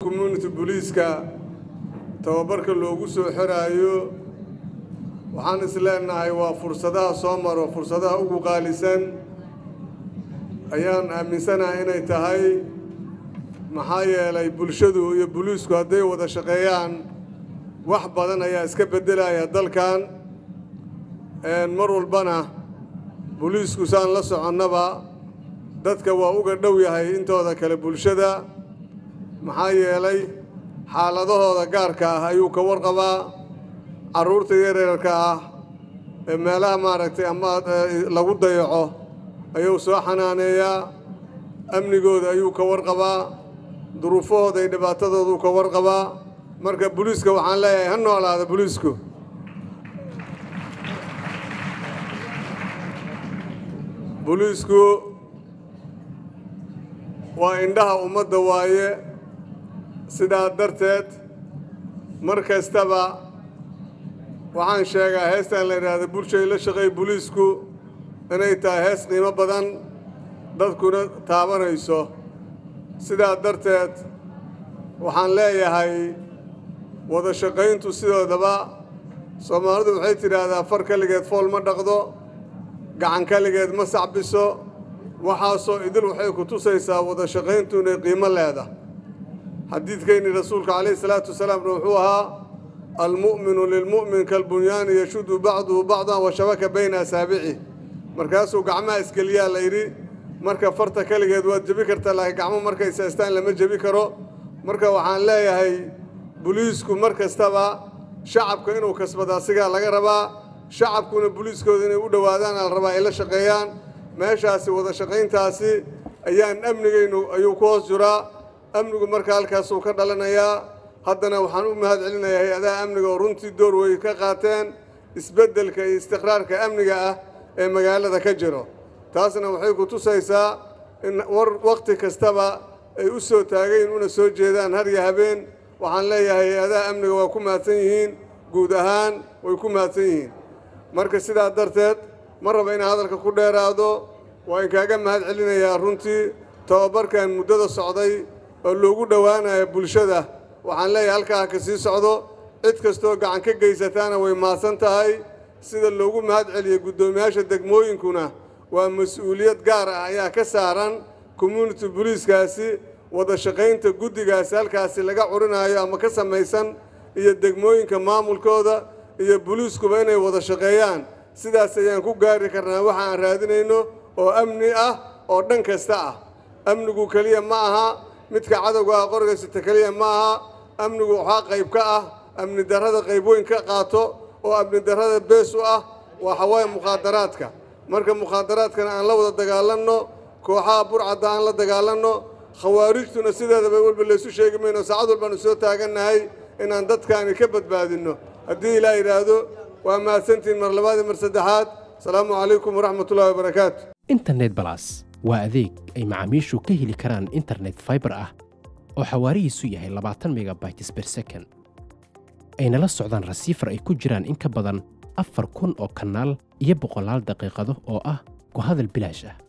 community booliiska tababarka loogu soo xiraayo waxaan is leenahay waa fursadaha soo maro fursadaha ugu qaalisan ayaan aaminsanahay inay tahay maxaa yeelay bulshadu iyo booliisku hadday wada shaqeeyaan wax badan ayaa iska beddelaya dalkan mar walbana booliisku saan la soconnaba dadka waa uga dhow yahay intooda kale bulshada maxaa yeelay xaaladahooda gaarka ah ayuu ka warqabaa carruurta yareerka ah ee meelaha maaragtay ama lagu dayaco ayuu soo xanaaneeyaa amnigooda ayuu ka warqabaa duruufahooda iyo dhibaatadooduu ka warqabaa marka booliiska waxaan leeyahay ha noolaada booliisku booliisku waa indhaha ummadda waaye sidaa darteed mar kastaba waxaan sheegaa heestan la yidhaahda bulshay la shaqeey booliisku inay tahay hees qiimo badan dadkuna taabanayso sidaa darteed waxaan leeyahay wada shaqayntu sidoodaba soomaalidu waxay tidhaahdaa far keligeed fool ma dhaqdo gacan keligeed ma sacbiso waxaasoo idil waxay ku tusaysaa wada shaqayntu inay qiimo leedahay xadiidkeennii rasuulka calayhi salaatu wasalaamna wuxuu ahaa almu'minu lilmu'min kalbunyaani yashudu bacduhu bacdan wa shabaka bayna asaabici markaasuu gacmaha isgeliyaa la yidhi marka farta keligeed waad jebi kartaa laakiin gacmo markay saystaan lama jebi karo marka waxaan leeyahay buliisku mar kastaba shacabka inuu kasbado asigaa laga rabaa shacabkuna buliiskooda inay u dhowaadaan ala rabaa ay la shaqeeyaan meeshaasi wada shaqayntaasi ayaan amnigaynu ayuu ku hoos jiraa amnigu marka halkaasuu ka dhalanayaa haddana waxaan u mahad celinayaa hay-adaha amniga oo runtii door wey ka qaateen isbeddelka iyo istiqraarka amniga ah ee magaalada ka jiro taasna waxay ku tusaysaa in war wakhti kastaba ay u soo taagayn una soo jeedaan har iyo habeen waxaan leeyahay hay-adaha amniga waa ku mahadsan yihiin guud ahaan way ku mahadsan yihiin marka sidaa darteed ma raba inaan hadalka ku dheeraado waa in kaaga mahad celinayaa runtii tababarkan muddada socday oo loogu dhowaanayo bulshada waxaan leeyahay halkaa ha ka sii socdo cid kastoo gacan ka geysataana way mahadsan tahay sida loogu mahad celiyo guddoomiyaasha degmooyinkuna waa mas-uuliyad gaar ah ayaa ka saaran community boliiskaasi wada shaqaynta guddigaasi halkaasi laga curinaayo ama ka samaysan iyo degmooyinka maamulkooda iyo boliiskuba inay wada shaqeeyaan sidaas ayaan ku gaari karnaa waxa aan raadinayno oo amni ah oo dhan kasta ah amnigu keliya ma aha midka cadowga ah qorgaysata keliya ma aha amnigu waxaa qayb ka ah amni darrada qayb weyn ka qaato oo amni darrada bees u ah waa xawaaye mukhaadaraadka marka mukhaadaraadkana aan la wada dagaalanno kooxaha burcadda aan la dagaalanno khawaarijtuna sideedaba walba laysu sheegi mayno saacad walbaanu soo taagannahay inaan dadkaani ka badbaadinno haddii ilaa yidhaahdo waa mahadsantihiin mar labaad iyo mar saddexaad asalaamu calaykum waraxmatullahi wabarakaatu internet balas waa adeeg ay macaamiishu ka heli karaan internet fiber ah oo xawaarihiisu yahay labaatan megabytes per second ayna la socdaan rasiifar ay ku jiraan in ka badan afar kun oo kanaal iyo boqolaal daqiiqado oo ah ku hadal bilaash ah